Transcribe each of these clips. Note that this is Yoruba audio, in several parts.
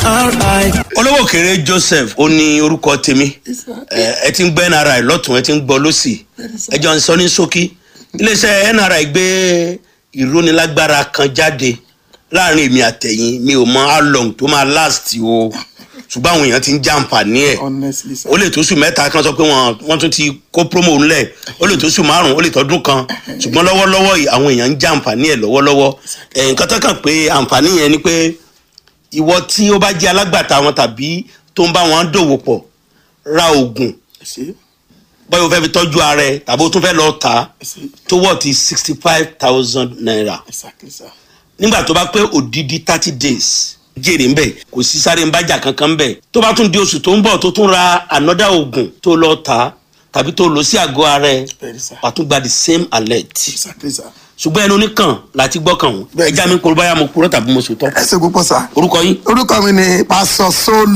nri. olówó kéré joseph ó ní orúkọ tèmi ẹ ẹ ti ń gbọ́ nri lọ́tún ẹ ti ń gbọ́ lọ́sì ẹ jọ ń sọ ní ṣókí iléeṣẹ́ nri gbé ìrónilágbára kan jáde láàrin èmi àtẹ̀yìn mi ò mọ how long tó máa last o ṣùgbọ́n àwọn èèyàn ti ń jàǹfààní ẹ̀ honestly sir. ó lè tó sùn mẹ́ta kan sọ pé wọ́n wọ́n tún ti kó promo ńlẹ̀ ó lè tó sùn márùn-ún ó lè tọ́dún kan ṣùgbọ́n lọ́wọ́lọ́wọ́ yìí àwọn èèyàn ń jàǹfààní ẹ̀ lọ́wọ́lọ́wọ́ ẹ̀ nǹkan tó kàn pé àǹfààní yẹn ni pé ìwọ tí ó bá jẹ́ alágbàtà wọn tàbí tó ń bá wọn dòwò pọ̀ ra oògùn ẹ ṣe báyọ̀ fẹ́ fi tọ́jú ara ẹ̀ tàbí ó tún fẹ́ lọ tà á ẹ ṣe tó wọ̀ ti sixty five thousand naira exactly sir. nígbà tó bá pé òdìdí thirty days jèrè ńbẹ kò sí sáré ńbájà kankan ńbẹ tó bá tún di oṣù tó ń bọ̀ tó tún ra another oògùn tó lọ tà á tàbí tó lò sí àgọ́ ara ẹ̀ Bẹ́ẹ̀ni sir. wà á tún gba the same alert exactly sir. ṣùgbọ́n ẹnu oníkàn láti gbọ́kàn wọn Bẹ́ẹ̀ni. ẹja mi kúrò báyà mo kúrò tàbí mo sòtọ́ ẹ ṣe púpọ̀ sir. orúkọ yín orúkọ mi ni pásọ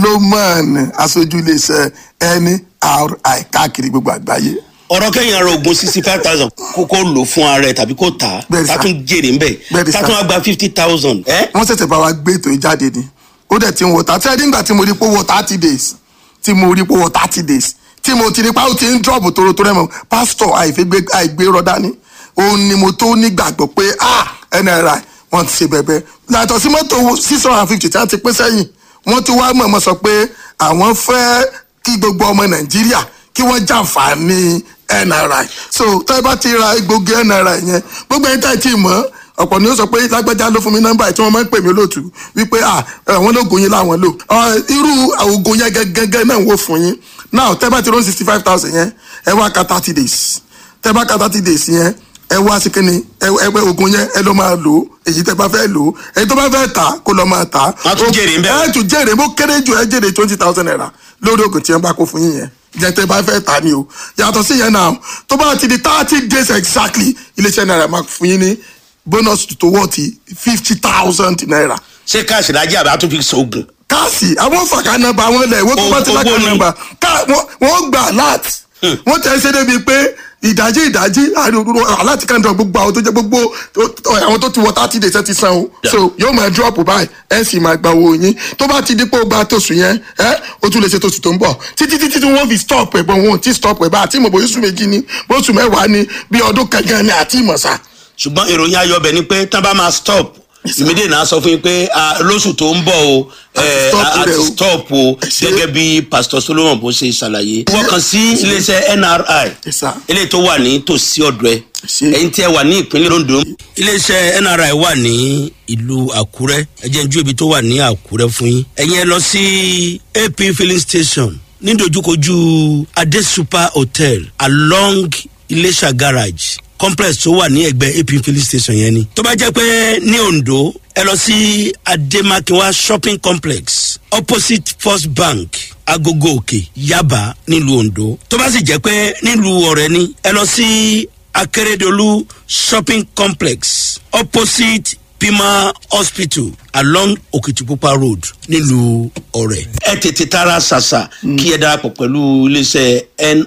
solomon aṣojú iléeṣẹ́ nri káàkiri gbogbo àgbáyé. ọ̀rọ̀ kẹ́yìn ara oògùn sixty five thousand kó kó lò fún ara ẹ̀ tàbí kó tà á Bẹ́ẹ̀ni sir. tá tún jèrè ńbẹ Bẹ́ẹ̀ni tá sir. tún wá gba fifty thousand ẹ́ wọ́n ṣẹ̀ṣẹ̀ bá wa gbé ètò yìí jáde ni ó dẹ̀ ti ń wọ tàtí ẹni nígbà tí mo rí pé ó wọ thirty days tí mo rí pé ó wọ thirty days tí mo ti rí pé ó ti ń drop tòrótòró ẹ̀ mọ́ pásítọ̀ àìfẹ́gbé àìgbé rọ́dá ni òun ni mo tó nígbàgbọ́ pé ah nri wọ́n ti ṣe bẹ̀bẹ̀ yàtọ̀ sí mọ́tò six hundred and fifty tí wọ́n ti pín sẹ́yìn wọ́n ti wá mọ̀ọ́mọ́ sọ pé àwọn fẹ́ kí gbogbo ọmọ nàìjíríà kí wọ́n jàǹfààní nri so tẹ́ bá ti ra egbògi nri yẹn gbogbo ẹni tá ì tí ì mọ̀ ọ̀pọ̀ ni ó sọ pé lágbájá ló fún mi nọ́mbà tí wọ́n máa ń pè mí lóòtú wípé à àwọn lóògùn yín láwọn lò Ọ, irú oògùn yẹn gẹ́gẹ́ náà wò fún yín now tẹ́ bá ti rún sixty five thousand yẹn ẹ wá ka thirty days tẹ́ bá ka thirty days yẹn ẹ wá sí kínní ẹ ẹ pé oògùn yẹn ẹ ló máa lò ó èyí tẹ́ bá fẹ́ lò ó èyí tó bá fẹ́ tà kó lọ máa tà Wọ́n á tún jèrè ń bẹ̀. ẹ tún jèrè bó kéré jù ẹ jèrè twenty thousand naira lórí oògùn tí ẹ bá kó fún yín yẹn jẹ tẹ́ bá fẹ́ tà ní o yàtọ̀ sí yẹn náà tó bá ti di thirty days exactly iléeṣẹ́ náírà máa fún yín ní bonus tó wọ́ ti fifty thousand naira ṣé káàsì lájẹ àbí àtúnfi sọ̀gùn káàsì àwọn fàkà nọmba àwọn ilẹ̀ ìwé tó bá ti Owó lákà ni. nọmba ká wọ́n- wọ́n gbà alert wọ́n tẹ̀ ṣe débi pé ìdájí ìdájí aláti kan dọ̀ gbogbo àwọn tó jẹ́ gbogbo tó- àwọn tó ti wọ thirty days ẹ ti san o Yeah. so yóò máa drop báyìí ẹ sì máa gba owó yín tó bá ti di pé ó gba tóṣù yẹn ẹ ó tún lè ṣe tóṣù tó ń bọ̀ títí títí tí wọ́n fi stop ẹ̀ bọ̀ wọn ò tí stop ẹ̀ bá àti ìmọ̀ bóyá oṣù méjì ni bóṣù mẹ́wàá ni bí ọdún kankan ni àti ìmọ̀sá ṣùgbọ́n ìròyìn ayọ̀bẹ̀ ni pé tán bá máa stop ìmídìí náà sọ fún yín pé ah, lóṣù tó ń bọ̀ o eh, stop a- a rẹ̀ ti o. stop o Ẹ ṣé. gẹ́gẹ́ bí pastor solomon bó ṣe ṣàlàyé. wọ́n kàn sí iléeṣẹ́ nri Yes, sir. eléyìí tó wà ní tòsí ọ̀dọ̀ ẹ̀ ṣé. ẹ̀yin tí ẹ wà ní ìpínlẹ̀ ondo. iléeṣẹ́ nri wà ní ìlú àkúrẹ́ ẹ jẹ́ n jú ibi tó wà ní àkúrẹ́ fún yín. ẹ̀yin ẹ lọ sí ap filling station nídojúkojú adé super hotel along iléṣà garage complex tó wà ní ẹgbẹ́ ap filling station yẹn ni. tó bá jẹ́ pé ní ondo ẹ lọ sí ademakinwa shopping complex opposite first bank agogo òkè yaba nílùú ondo tó bá sì jẹ́ pé nílùú ọ̀rẹ́ ni ẹ lọ sí akérèdọ́lù shopping complex opposite pima hospital along okitipupa road nílùú ọ̀rẹ́. ẹ tètè tara ṣàṣà kí ẹ darapọ̀ pẹ̀lú iléeṣẹ́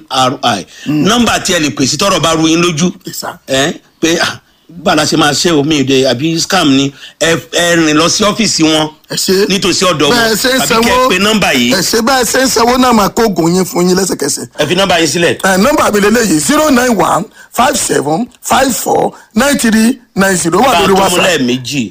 nri nọ́mbà tí ẹ lè pèsè tọrọ bá ru yín lójú Yes, sir. ẹ pé ah, bàlá ṣe máa ṣe omi ìdè àbí scam ni ẹ ẹ rìn lọ sí ọ́fíìsì wọn ẹ ṣe nítòsí ọ̀dọ̀ wọn bẹ́ẹ̀ ṣe ń tàbí sanwó kẹ́ ẹ pe nọ́mbà yìí ẹ ṣe bẹ́ẹ̀ ṣe ń sanwó náà máa kó oògùn yín fún yín lẹ́sẹ̀kẹsẹ̀ ẹ fi nọ́mbà yín sílẹ̀. ẹ nọmba mi lélẹyìí zero nine one five seven five four nine three nine zero wà bá a lórí tó mú whatsapp lẹ́ẹ̀mejì